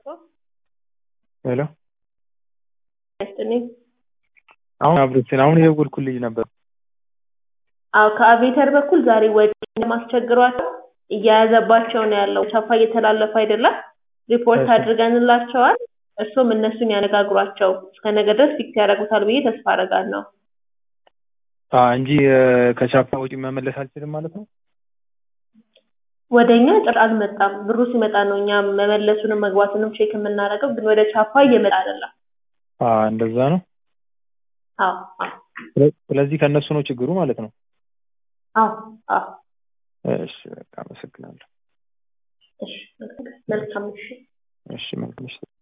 ሄሎ ያስጥልኝ። አሁን አብሮችን አሁን የደወልኩት ልጅ ነበር። አዎ ከአቬተር በኩል ዛሬ ወጪ ለማስቸግሯቸው እየያዘባቸው ነው ያለው። ቻፓ እየተላለፈ አይደለም። ሪፖርት እሺ። አድርገንላቸዋል። እሱም እነሱን ያነጋግሯቸው እስከ ነገ ድረስ ፊክስ ያደርጉታል ብዬ ተስፋ አደርጋለሁ። አ እንጂ እ፣ ከቻፓ ውጪ መመለስ አልችልም ማለት ነው። ወደ እኛ ጭራሽ አልመጣም። ብሩ ሲመጣ ነው እኛ መመለሱንም መግባቱንም ቼክ የምናደርገው፣ ግን ወደ ቻፓ እየመጣ አይደለም። አ እንደዛ ነው። አዎ አዎ ስለ- ስለዚህ ከእነሱ ነው ችግሩ ማለት ነው። አዎ አዎ። እሺ በቃ አመሰግናለሁ። እሺ መልካም ምሽት። እሺ መልካም ምሽት።